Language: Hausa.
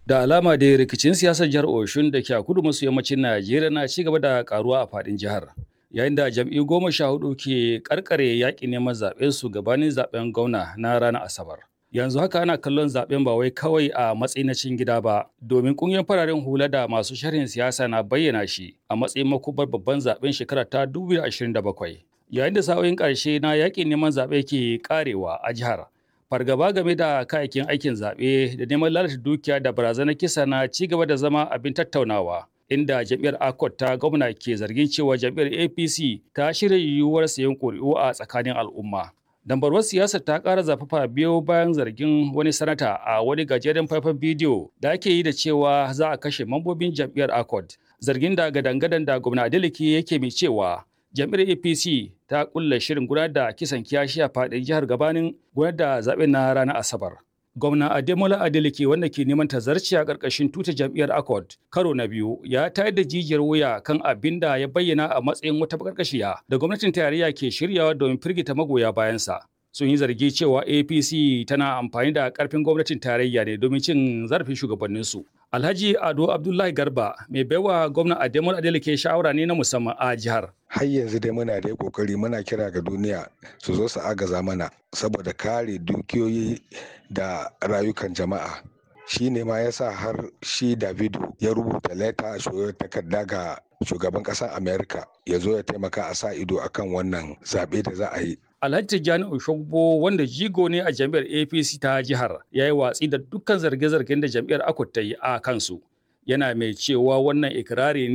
Da alama da rikicin siyasar jihar Oshun da ke a kudu maso yammacin Najeriya na ci gaba da karuwa a faɗin jihar. Yayin da jam'iyyu goma sha hudu ke karkare yaƙin neman zaɓen su gabanin zaɓen gwamna na ranar Asabar. Yanzu haka ana kallon zaɓen ba wai kawai a matsayin na cikin gida ba, domin ƙungiyar fararen hula da masu sharhin siyasa na bayyana shi a matsayin makubar babban zaɓen shekara ta 2027. Yayin da sa'o'in ƙarshe na yaƙin neman zaɓe ke ƙarewa a jihar, fargaba game da kayayyakin aikin zaɓe da neman lalata dukiya da barazanar kisa na ci gaba da zama abin tattaunawa inda jam'iyyar akot ta gwamna ke zargin cewa jam'iyyar apc ta shirya yiwuwar sayan ƙuri'u a tsakanin al'umma dambarwar siyasar ta ƙara zafafa biyo bayan zargin wani sanata a wani gajeren faifan bidiyo da ake yi da cewa za a kashe mambobin jam'iyyar akot zargin da gadan-gadan da gwamna adeleke yake mai cewa jam'iyyar apc ta kulla shirin gudanar da kisan kiyashi a faɗin jihar gabanin gudanar da zaɓen na ranar asabar gwamna ademola adeleke wanda ke neman tazarci a ƙarƙashin tuta jam'iyyar accord karo na biyu ya tayar da jijiyar wuya kan abin da ya bayyana a matsayin wata bakarkashiya da gwamnatin tarayya ke shiryawa domin firgita magoya bayansa sun yi zargi cewa apc tana amfani da ƙarfin gwamnatin tarayya ne domin cin zarafin shugabanninsu Alhaji Ado Abdullahi Garba mai baiwa gwamna Ademola Adeleke shawara ne na musamman a jihar. Har yanzu dai muna da kokari muna kira ga duniya su zo su agaza mana saboda kare dukiyoyi da rayukan jama'a. Shi ne ma ya sa har shi Davido ya rubuta leta a takarda ga shugaban ƙasar Amerika ya zo ya taimaka a sa ido akan wannan zaɓe da za a yi. Alhaji Tijjani Oshogbo wanda jigo ne a jam'iyyar APC ta jihar ya yi watsi da dukkan zarge-zargen da jam'iyyar Akut ta yi a kansu. Yana mai cewa wannan ikirari